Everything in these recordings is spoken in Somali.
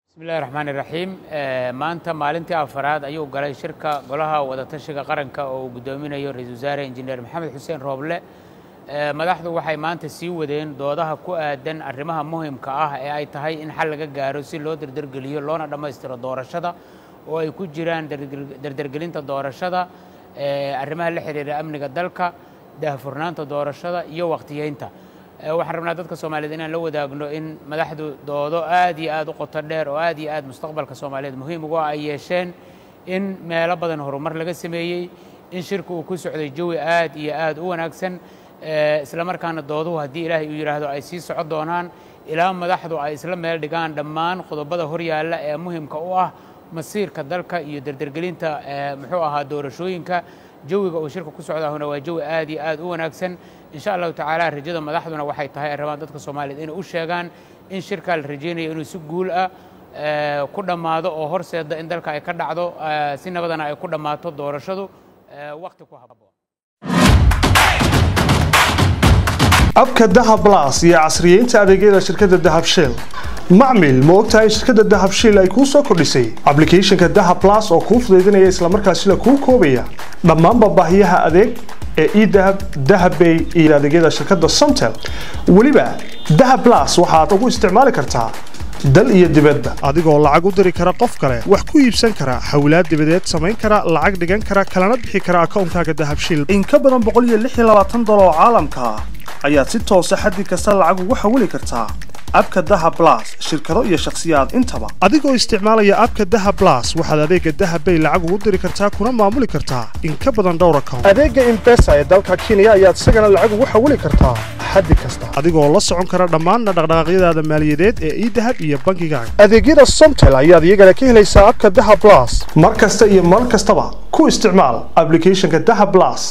bismillahi raxmaani raxiim maanta maalintii afaraad ayuu galay shirka golaha wadatashiga qaranka oo uu guddoominayo ra-iisul wasaare injineer maxamed xuseen rooble madaxdu waxay maanta sii wadeen doodaha ku aadan arrimaha muhimka ah ee ay tahay in xal laga gaaro si loo derdergeliyo loona dhammaystiro doorashada oo ay ku jiraan derdergelinta doorashada arrimaha la xiriira amniga dalka daahfurnaanta doorashada iyo wakhtiyeynta waxaan rabnaa dadka soomaaliyeed inaan la wadaagno in madaxdu doodo aad iyo aad u qoto dheer oo aad iyo aad mustaqbalka soomaaliyeed muhiim ugu ay yeesheen in meelo badan horumar laga sameeyey in shirka uu ku socday jawi aad iyo aad u wanaagsan isla markaana dooduhu haddii ilaahay uu yidhaahdo ay sii socon doonaan ilaa madaxdu ay isla meel dhigaan dhammaan qodobada horyaalla ee muhimka u ah masiirka dalka iyo derdergelinta muxuu ahaa doorashooyinka jawiga uu shirka ku socdaahuna waa jawi aad iyo aad u wanaagsan insha allahu tacaala rajada madaxduna waxay tahay ay rabaan dadka soomaaliyeed inay u sheegaan in shirkaa la rajaynayo inuu si guul ah ku dhammaado oo horseeda in dalka ay ka dhacdo si nabadana ay ku dhammaato doorashadu waqti ku habboon abka dahab blas iyo casriyeynta adeegyada shirkadda dahab shell macmil ma ogtahay in shirkadda dahab shell ay kuu soo kordhisay ablicathonka dahab blas oo kuu fudaydinaya islamarkaasina kuu koobaya dhammaanba baahiyaha adeeg ee edahab dahabbay iyo adeegyada shirkadda somtel weliba dahab blas waxaad ugu isticmaali kartaa dal iyo dibadba adigoo lacag u diri kara qof kale wax ku iibsan kara xawlaad dibadeed samayn kara lacag dhigan kara kalana bixi kara akoonkaaga dahabshil in ka badan boqoliyoaaatan oo caalamka ah ayaad si toosa xaddi kasta lacag ugu xawili kartaa abka daha blas shirkado iyo shakhsiyaad intaba adigoo isticmaalaya abka daha blas waxaad adeega dahabbay lacag ugu diri kartaa kuna maamuli kartaa in ka badan dhowr account adeega imbesa ee dalka kenya ayaad isagana lacag ugu xawili kartaa xaddi kasta adigoo la socon kara dhammaanna dhaqdhaqaaqyadaada maaliyadeed ee idahab iyo bankigaaga adeegyada somtel ayaad iyagana ka helaysaa abka daha blas mar kasta iyo mar kastaba ku isticmaal ablicathonka daha blas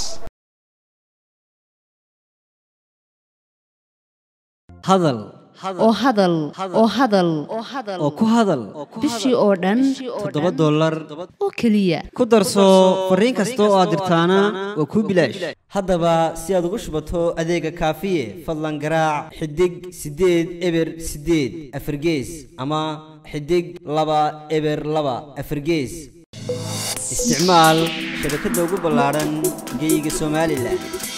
hadal oo hadal oo hadal oo ku hadal bishii oo dhan toddoba dollar oo keliya ku darso fariin kasta oo aad dirtaana waa kuu bilaash haddaba si aad ugu shubato adeega kaafiye fadlan garaac xidig siddeed eber siddeed afargees ama xidig laba eber laba afargees isticmaal shabakadda ugu ballaadhan geyga somalilan